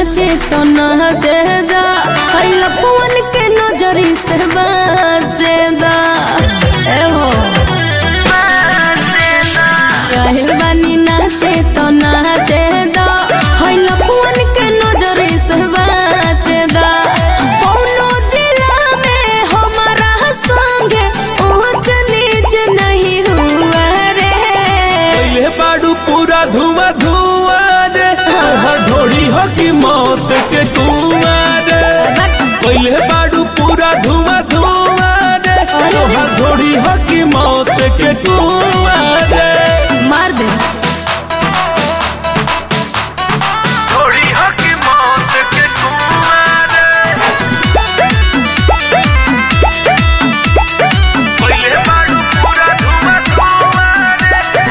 नाचे तो नाचेदा हई लफुअन के नजरी से बाचेदा ए हो काहिल बानी नाचे तो नाचेदा हई लफुअन के नजरी से बाचेदा कौनो जिला में हमारा संगे ऊंच नीच नहीं हुआ रे पहले बाड़ू पूरा धुआं धुआं रे तोहर ढोड़ी हो की मौत के कुआं रे पहले बाड़ू पूरा धुआं धुआं रे तोहर ढोड़ी हो की मौत के कुआं रे मार दे ढोड़ी हो की मौत के कुआं रे पहले बाड़ू पूरा धुआं धुआं रे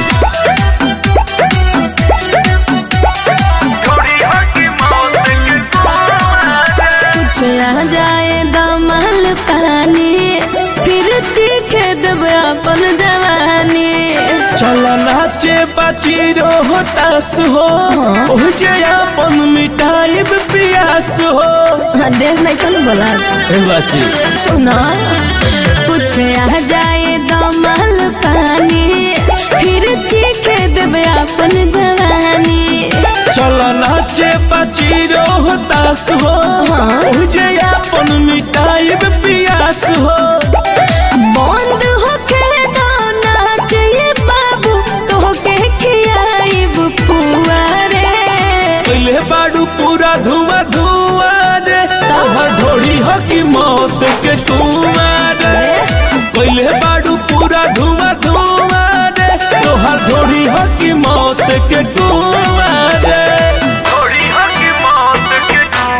ढोड़ी हो की मौत के कुआं रे कुछ आ जाए दमल पानी फिर चीखे देवे अपन जवानी चल नाचे बाची रोहतास हो ओह जे अपन मिटाइब पियास हो देख नहीं कल बोला ए बाची सुना कुछ आ जाए दमल पानी फिर चीखे देवे अपन जवानी चल नाचे बाची रोहतास हो हाँ। ओह जे अपन मिटाइब पियास हो बंद होके दो नाच ये बाबू तोहके खियाइब पुआरे पहले बाड़ू पूरा धुआं धुआं रे तोहर ढोड़ी हो की मौत के कुआं रे पहले बाड़ू पूरा धुआं धुआं रे तोहर ढोड़ी हो की मौत के कुआं रे ढोड़ी हो की मौत के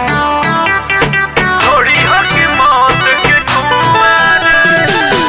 ढोड़ी हो की मौत के कुआं रे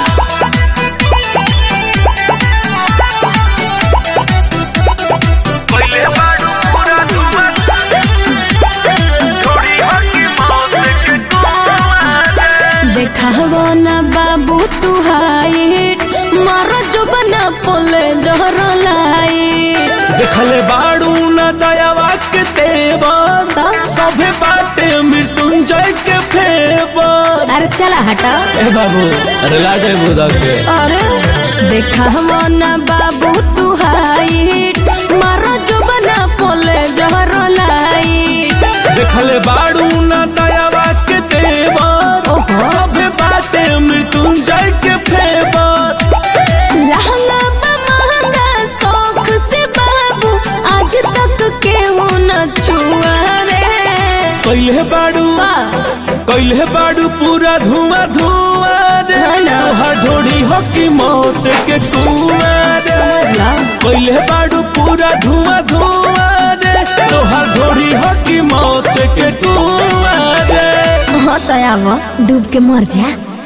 पहले बाड़ू पूरा धुआं ढोड़ी हो की मौत के कुआं रे देखावो ना बाबू तू हाइट मारो जो बना पोले जहर लाइट देखले बाड़ू न दयावा के तेवर तो? सभे बाटे मृत्युंजय के फेवर अरे चला हटा ए बाबू अरे ला जाए बुदा के अरे देखावो ना बाबू तू हाइट मारो जो बना पोले जहर लाइट देखले बाड़ू न दयावा के तेवर ओहो। सभे बाटे मृत्युंजय के फेवर लहंगा बा महंगा शौक से बाबू आज तक केहू न छुआ रे कैले बाड़ू का? कैले बाड़ू पूरा धुआं धुआं रे है ना? तोहर ढोड़ी हो की मौत के कुआं रे समझ ला पहले बाड़ू पूरा धुआं धुआं रे तोहर ढोड़ी हो की मौत के कुआं रे हाँ तो आवा डूब के मर जा